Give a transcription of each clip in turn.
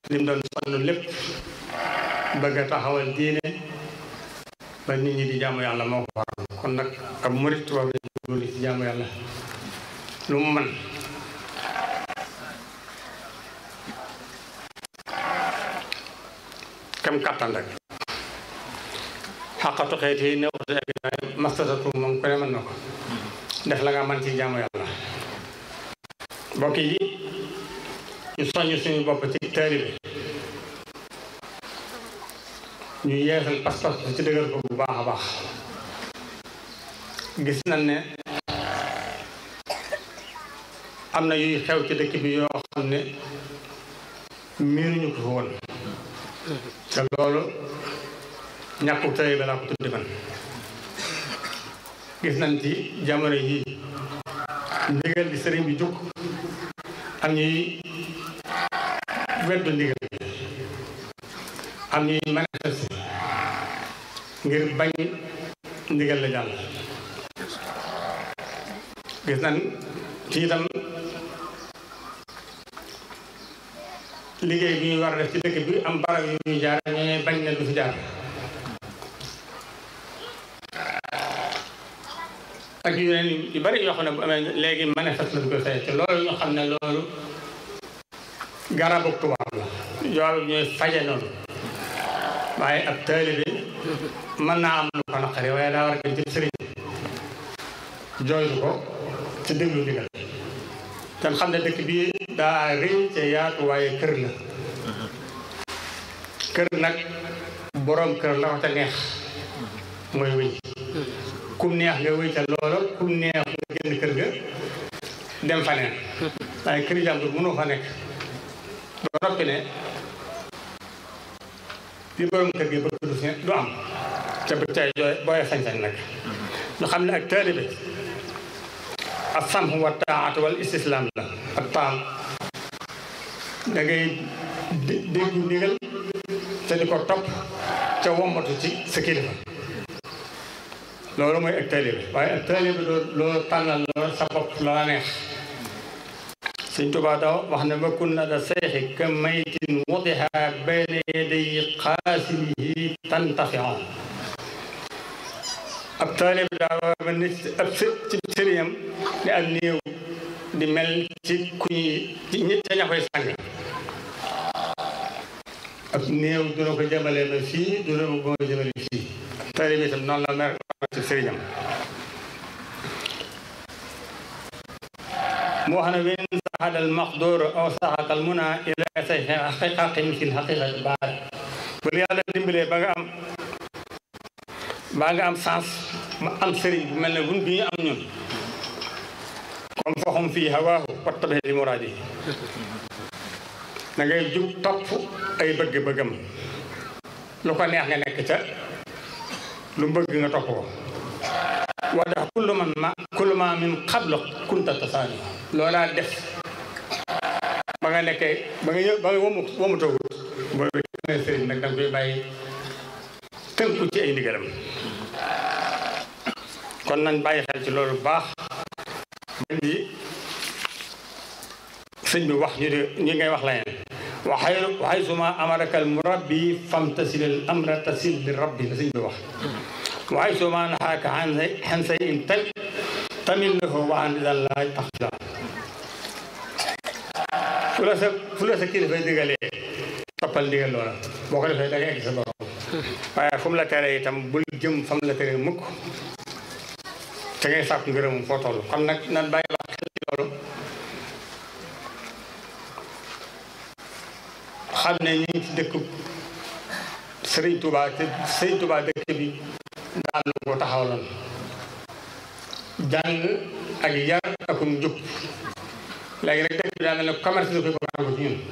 lim doon sonn lépp bëgg a taxawal diine ba nit ñi di jaamu yàlla moo ko waral kon nag ab murit war na góorgóorlu ci jaamu yàlla lu mu mën kem kàttan rek xaqatu xeet yi ne waxtu ak mastatu moom ku ne mën na ko def la nga mën ci jaamu yàlla mbokk yi ñu soññ suñu bopp ci taalibe ñu yeesal pas-pas ci dëgër ko bu baax a baax gis nañ ne am na yuy xew ci dëkk bi yoo xam ne miinuñu ko fa woon te loolu ñàkku tëye ba laa ko tuddi man gis nañ ci jamono yii ndigal di sëriñ bi jukk am ñuy weddu ndigal bi am ñuy manifeste ngir bañ ndigal la jàll gis nañ ci itam liggéey bi ñuy war a def ci dëkk bi am barab yu ñuy jaar ñooñu bañ ne du fi jaar ak yeneen yu bari yoo xam ne bu amee léegi manifeste lañ ko say te loolu ñu xam ne loolu garabu tubaab la yoolu ñooy faje noonu waaye ab taalibe mën naa am lu ko naqari waaye daa war a dem ci sëriñ jooytu ko ci déglu ndigal te xam ne dëkk bi daa rëy te yaatu waaye kër la kër nag boroom kër la ko te neex mooy wëy kum neex nga wëy ca loola kum neex nga génn kër ga dem fa neen waaye kër jàmbur mënoo fa nekk ba noppi ne li boroom kër gi bëgg du du am te bu tey jooy booyee sañ-sañ nag ñu xam ne ak taalibe ak sam wa taat wal istislaam la ak taam da ngay déggu ndigal te di ko topp ca wombatu ci sa kilifa loolu mooy ak taalibe waaye ak taalibe loo loo tànnal loo sa bopp la neex Sëñ Tuubaa daw wax ne ma kun na da seexi ka maytin wadiha bayna yaday xaasilihi tantafion ab taalib daa war a mel ni ab ci sëriñam di ak néew di mel ci ku ñuy ci ñi ca ña koy sàng ab néew duna ko jëmale ba fii duna ko gën a jëmale fii ab taalib itam noonu la mer ci sëriñam mu wax ne wen saxada al maqdur aw saxaka al muna ila say xaqiqaqi misil xaqiqati baat bu la yàlla dimbalee ba nga am baa nga am sens ma am sëriñ bu mel ne bun bi ñu am ñun comme foxum fii hawaahu wattabi li muraadi da ngay jug topp ay bëgg-bëggam lu ko neex nga nekk ca lu bëgg nga topp ko wada kullu man ma kullu ma min qablu kunta tasaani loolaa def ba nga nekkee ba nga ñëw ba nga wamu wamu toogut boobu ne sëriñ nag da nga koy bàyyi tënku ci ay ndigalam kon nañ bàyyi xel ci loolu baax bañ di sëñ bi wax ñu de ñi ngay wax leneen waxay waxay suma amaraka al murabbi famtasil al amra tasil li rabbi la sëñ bi wax waxay suma naxaaka xan say in tam tamit lahu wa an idan laa taxla fu la sa fu la sa kilifa digalee toppal ndigal loola boo ko defee da nga egg sa borom waaye fu mu la teree itam bul jëm fa mu la teree mukk te ngay sàkku ngërëmam foo toll kon nag nan bàyyi wax xel ci loolu xam ne ñu ngi ci dëkk Sëriñ Tuubaa te Sëriñ Tuubaa dëkk bi daal lu ko taxawaloon jàng ak yar akum njub léegi nag dëkk bi daa mel ne commerce la koy bëgg a ci ñun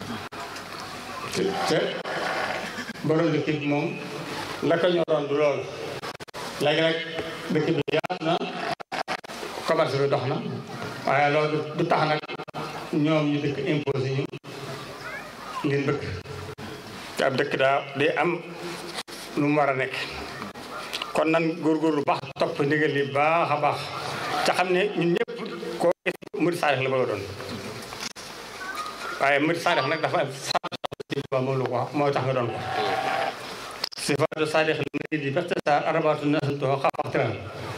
te borom dëkk bi moom la ko ñoroon du loolu léegi nag dëkk bi yaatu na commerce bi dox na waaye loolu du tax nag ñoom ñu dëkk imposé ñu ngeen bëgg te ab dëkk daa day am lu mu war a nekk kon nan góorgóorlu baax topp ndigal li baax a baax ca xam ne ñun ñëpp koo gis murid saadix la bëgg a doon waaye murid saadix nag dafa am Sëñ Tuubaa moom la ko wax moo tax nga doon ko sifaatu saadix li di bextasaar arabaatu nasantuho xafaxtiran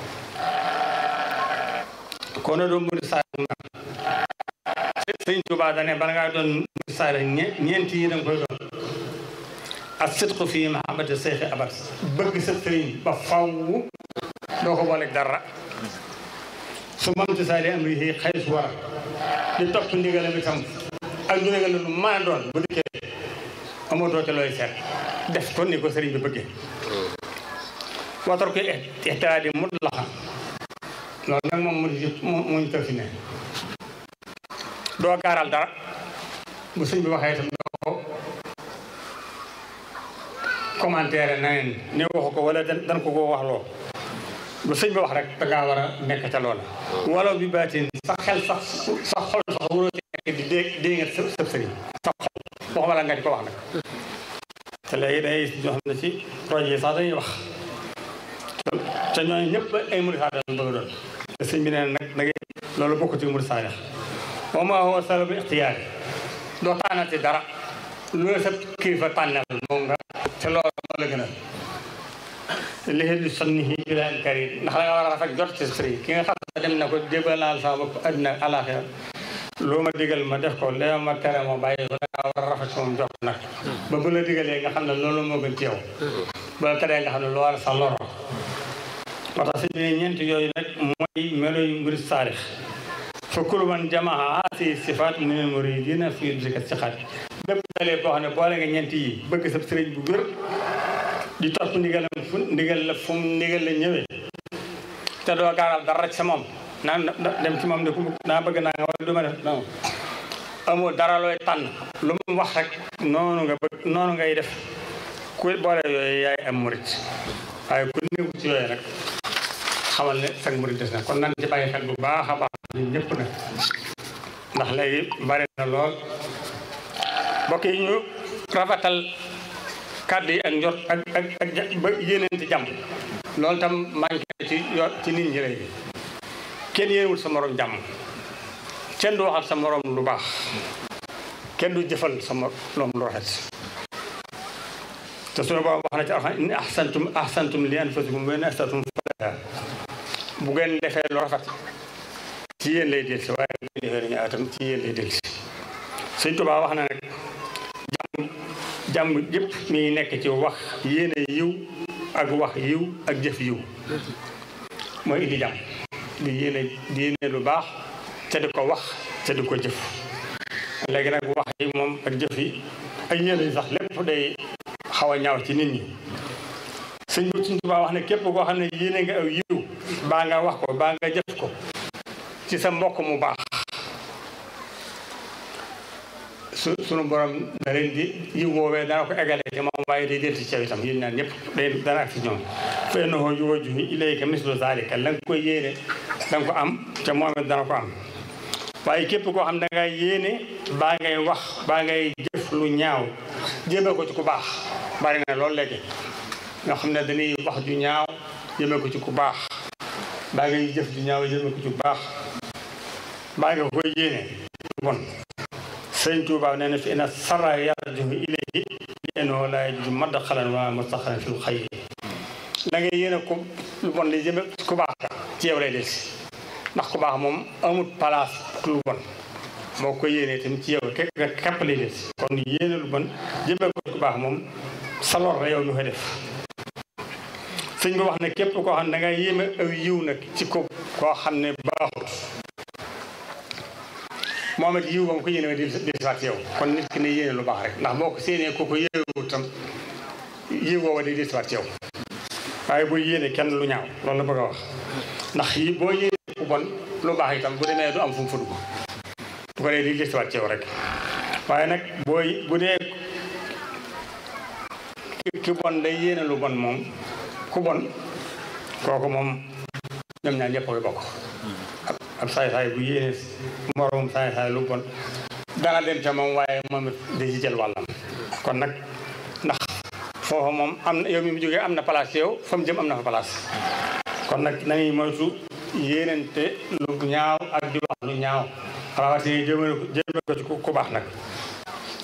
kono ɗo mbudi saadix ma Sëñ Tuubaa dane bala ngaa doon mbudi saadix ñeenti yi danga koy doon ak sidqu fii mahabbati seyxi abat bëgg sa sëriñ ba faw doo ko booleeg dara su mam ti saadi am ri xëy su war di topp ndigalam itam ak lu ndigal lu mën a doon bu dikkee amatoo ca looy seet def ko ni ko sëriñ bi bëggee watar ko ixtiraadi mut laxa loolu nag moom mu muñ tër fi ne doo gaaral dara bu sëñ bi waxee itam doo ko commentaire na neen ne waxu ko wala dan ko ko wax loo bu sëñ bi wax rek da ngaa war a nekk ca loola wala bi baatin sa xel sax sa xol sax waroo ci nekk di dé dée nga sëb sëriñ sa xol waxuma la nga di ko wax nag te léegi day ñoo xam ne ci projet yi sax dañuy wax te ñooñu ñëpp ay murid saadax lañ bëgg doon te sëñ bi nee nag da ngay loolu bokk ci murid saadax wa ma huwa salabu ixtiyaar doo tànnati dara lu la sa kilifa tànnal moom nga te loolu moo la gënal léegi di sonni yi bilaal karim ndax da nga war a rafet jot ci sëriñ ki nga xam ne dem na ko jébalaal sama bopp àddina ak àllaaxira loo ma digal ma def ko lee ma tere ma bàyyi ko da nga war a rafet ci moom jox nag ba bu la digalee nga xam ne loolu moo gën ci yow bu la teree nga xam ne lu war a sa loro moo tax si biir ñeent yooyu nag mooy melo yu murid saadix fa kullu man jamaa haasi sifaat min al muridina fi dika sixaat bépp dalee boo xam ne boole nga ñeent yi bëgg sa sëriñ bu wér di topp ndigalam fu ndigal la fu mu ndigal la ñëwee te doo gaaral dara ci sa moom naan dem ci moom ne ku naa bëgg naa nga wala du ma def non amoo dara looy tànn lu mu wax rek noonu nga bëgg noonu ngay def ku boole yooyu yaay am murit waaye ku néew ci yooyu rek xamal ne sag murit des na kon nan ci bàyyi xel bu baax a baax ñun ñëpp nag ndax léegi bari na lool mbokk yi ñu rafetal kàddu yi ak njort ak ak ak ba yéeneenti jàmm loolu tam manqué ci yo ci nit ñi léegi kenn yéenewul sa morom jàmm kenn du waxal sa morom lu baax kenn du jëfal sa morom lu rafet te suñu borom wax na ci alxam in ahsantum ahsantum li anfusikum wa in ahsantum falaha bu ngeen defee lu rafet ci yéen lay delsi waaye bu ngeen defee ñu atam ci yéen lay delsi Sëñ Tuubaa wax na nag jàmm jàmm yëpp mi ngi nekk ci wax yéene yiw ak wax yiw ak jëf yiw mooy indi jàmm di yéene di yéene lu baax te di ko wax te di ko jëf léegi nag wax yi moom ak jëf yi ak yéene yi sax lépp day xaw a ñaaw ci nit ñi sëñ bi Sëñ Tuubaa wax ne képp koo xam ne yéene nga aw yiw baa nga wax ko baa nga jëf ko ci sa mbokk mu baax su sunu borom da leen di yiw woowee dana ko eggale ci moom waaye day delti ci itam yéen ñaan ñëpp day dana ak si ñoom fa innahu yuwajjihu ilayka mislu zalika la nga koy yéene da nga ko am te moom it dana ko am waaye képp koo xam da ngay yéene baa ngay wax baa ngay jëf lu ñaaw jëmee ko ci ku baax bari na loolu léegi ñoo xam ne dañuy wax ju ñaaw jëmee ko ci ku baax baa ngay jëf ju ñaaw jëmee ko ci ku baax baa nga koy yéene bon sëñ Tuubaa nee na fi ina sara yarjuhu ilayhi li annahu laa yajidu madxalan wa mustaxaran fil xayri da ngay yéene ku lu bon li jëme ku baax ka ci yow lay des ndax ku baax moom amul place lu bon moo ko yéene tamit ci yow ke képp lay des kon yéene lu bon jëme ko ku baax moom sa lor la yow ñu koy def sëñ bi wax ne képp koo xam ne da ngay yéeme aw yiw nag ci ko koo xam ne baaxut moom it yiw ba mu ko yéene di di saat yow kon nit ki ne yéene lu baax rek ndax boo ko séenee ko ko yéewut tam yiw booba di di saat yow waaye boo yéene kenn lu ñaaw loolu la bëgg a wax ndax yi boo yéene ku bon lu baax itam bu demee du am fu mu fa dugg bu ko dee di di saat yow rek waaye nag booy bu dee ki bon day yéene lu bon moom ku bon kooku moom ñoom ñaar ñëpp koy bokk ab saay-saay bu yéene moroom saay-saay lu bon dana dem ca moom waaye moom it di ci jël wàllam kon nag ndax foofu moom am na yow mi mu jógee am na place yow fa mu jëm am na fa place kon nag nañuy moytu yéenante lu ñaaw ak di wax lu ñaaw rawatina jëmale ko jëmale ko ci ku baax nag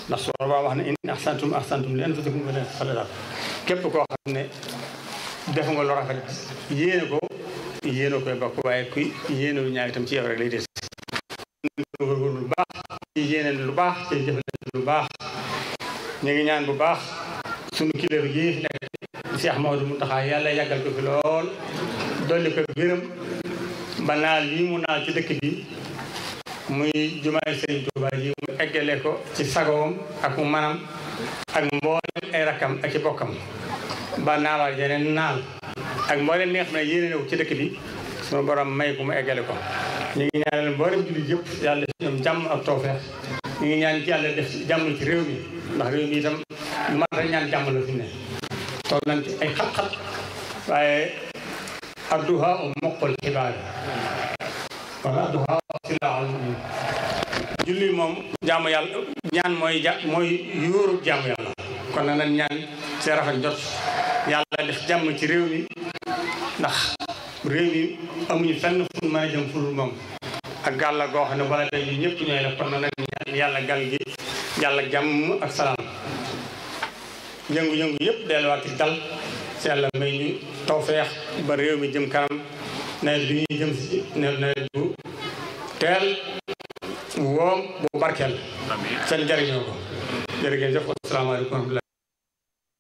ndax su boobaa wax ne in ahsantum ahsantum li anfusikum wa leen xalaat képp koo xam ne def nga lu rafet yéene ko yéene koy bokk waaye kuy yéene lu ñaaw itam ci yow rek lay des góorgóorlu lu baax ci yéene lu baax ci jëflante lu baax ñu ngi ñaan bu baax sunu kilifa yi fi nekk Cheikh Maodo Mountakha yàlla yàggal ko fi lool dolli ko gërëm ba naal lii mu naal ci dëkk bi muy jumaay Sëriñ Tuuba ji mu eggale ko ci sagoom ak mu manam ak mboolem ay rakkam ak ci bokkam ba naalaal yeneen naal ak mboolem li nga xam ne yéene na ci dëkk bi sunu borom may ko mu eggale ko ñu ngi ñaanal mboolem jullit yëpp yàlla def ci ñoom jàmm ak tawfeex ñu ngi ñaan ci yàlla def jàmm ci réew mi ndax réew mi itam lu mat a ñaan jàmm la fi ne toll nañ ci ay xat-xat waaye adduha u moqul xibaar wala adduha silaaxul mu'min julli moom jaamu yàlla ñaan mooy ja mooy yuuru jaamu yàlla kon nag nañ ñaan ci rafet jot yàlla def jàmm ci réew mi ndax réew mi amuñu fenn fu mën a jëm ful moom ak gàll goo xam ne wala tey ñu ñëpp ñooy la kon nag nañ ñaan yàlla gal gi yàlla jàmm ak salaam yëngu-yëngu yëpp delluwaat ci dal ci yàlla may ñu tawfeex ba réew mi jëm kanam nawet bi ñuy jëm si nawet bu teel woom bu barkeel seen jariñoo ko jërëjëf asalaamaaleykum wa rahmatulah